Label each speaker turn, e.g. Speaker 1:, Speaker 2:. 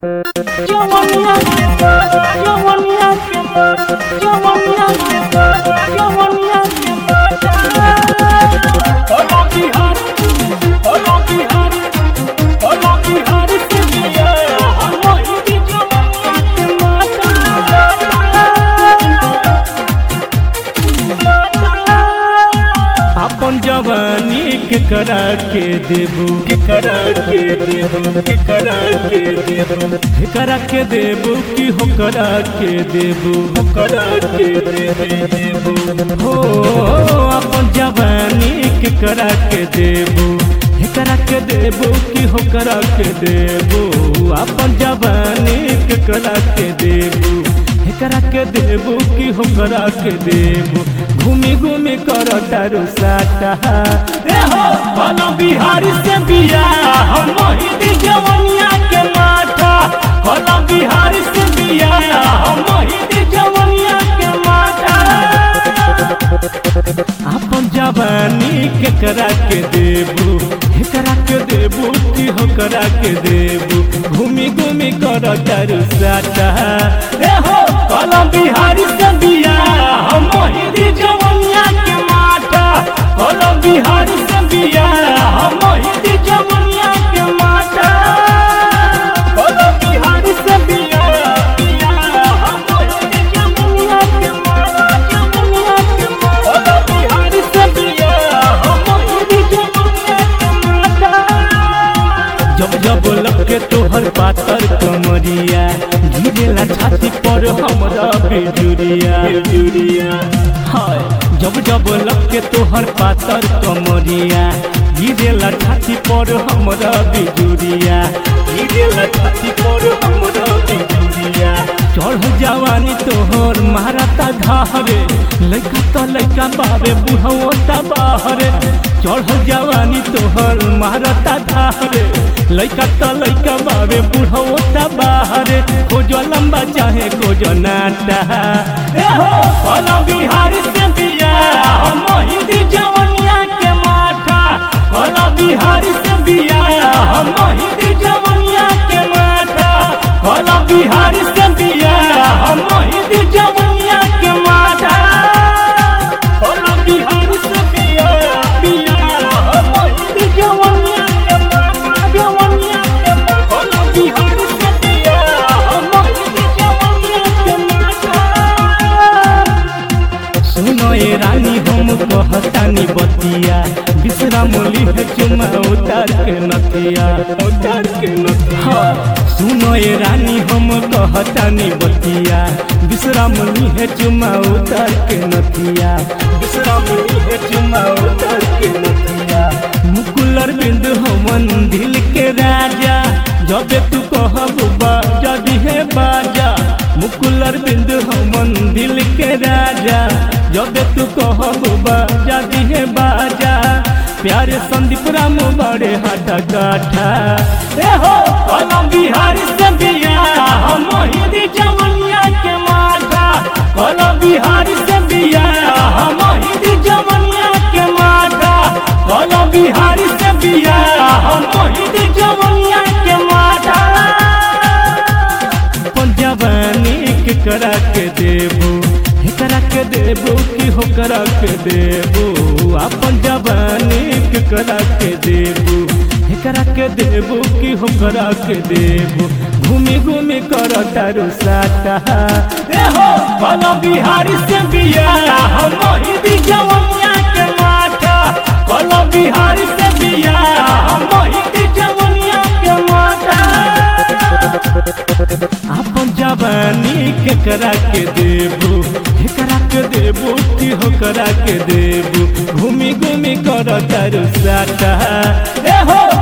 Speaker 1: Jawanya Jawanya Jawanya Jawanya Follow Bihar Follow Bihar Follow Bihar से दिया वही भी जवानिया के माता
Speaker 2: अपन जवानी के करा के देबू के करा के देबू के करा के देबू के करा के देबू कि हो करा के देबू हो करा के देबू हो अपन जवानी के करा के देबू हे करा के देबू कि हो करा के देबू अपन जवानी के करा के देबू हे करा के देबू कि हो करा के देबू घूमी घूमी कर तारू साटा
Speaker 1: ए हो बोलो बिहारी से बिया हम मोहिनी जवनिया के माथा बोलो बिहारी से बिया हम मोहिनी जवनिया के माथा
Speaker 2: अपन जवानी के करा के देबू हे करा के देबू कि हो करा के देबू घूमी घूमी कर तारू साटा
Speaker 1: ए हो बोलो बिहारी से बिया हम मोहिनी जवनिया के माथा बोलो बिहारी से बिया हम मोहिनी जवनिया के माथा बोलो बिहारी से बिया बिया हम मोहिनी जवनिया के माथा जवनिया के माथा बोलो बिहारी से बिया हम मोहिनी जवनिया के माथा
Speaker 2: जब जब लगे तोहर पातर कमरिया गिरेला छाती पर हमरा बेजुरिया बेजुरिया हाय जब जब लगे तोहर पातर कमरिया गिरेला छाती पर हमरा बेजुरिया गिरेला छाती पर हमरा बेजुरिया चढ़ जवानी तोहर मारता धारे लइका त लइका बाबे बुढ़ो त बाहरे चढ़ जवानी तोहर मारता धारे लइका त लइका बाबे बुढ़ो त बाहरे खोजो लंबा चाहे खोजो नाटा
Speaker 1: ए हो बोलो बिहारी से बिया हम मोहिनी जवनिया के माथा बोलो बिहारी से बिया हम मोहिनी जवनिया के माथा बोलो बिहारी से बिया हम मोहिनी जवनिया के माथा बोलो बिहारी से बिया बिया हम मोहिनी जवनिया के माथा जवनिया के माथा बोलो बिहारी से बिया हम मोहिनी जवनिया के माथा
Speaker 2: सुनो ये रानी हम कहतानी बतिया विश्राम लिह चुमा उतार के नथिया उतार के नथिया सुनो ये रानी हम कहतानी बतिया विश्राम लिह चुमा उतार के नथिया विश्राम लिह चुमा उतार के नथिया मुकुलर बिंद हमन दिल के राजा जबे तू कहबू बाजा दिहे बाजा मुकुलर बिंद हमन दिल के राजा जबे तू कहबू बाजा दिहे बाजा प्यारे संदीप राम बड़े हाथा काठा
Speaker 1: ए हो बोलो बिहारी से बिया हम मोहिनी जवनिया के माथा बोलो बिहारी से बिया हम मोहिनी जवनिया के माथा बोलो बिहारी से बिया हम मोहिनी जवनिया के माथा
Speaker 2: अपन जवानी के करा के देबू हे करा के देबू कि हो करा के देबू अपन जवानी के करा के देबू हे करा के देबू कि हो करा के देबू घूमी घूमी कर तारू साटा
Speaker 1: ए हो बोलो बिहारी से बिया हम मोहिनी जवनिया के माथा बोलो बिहारी से बिया हम मोहिनी जवनिया के माथा
Speaker 2: अपन जवानी के करा के देबू हे करा के देबू कि हो करा के देबू घूमी घूमी कर तारू साटा
Speaker 1: ए हो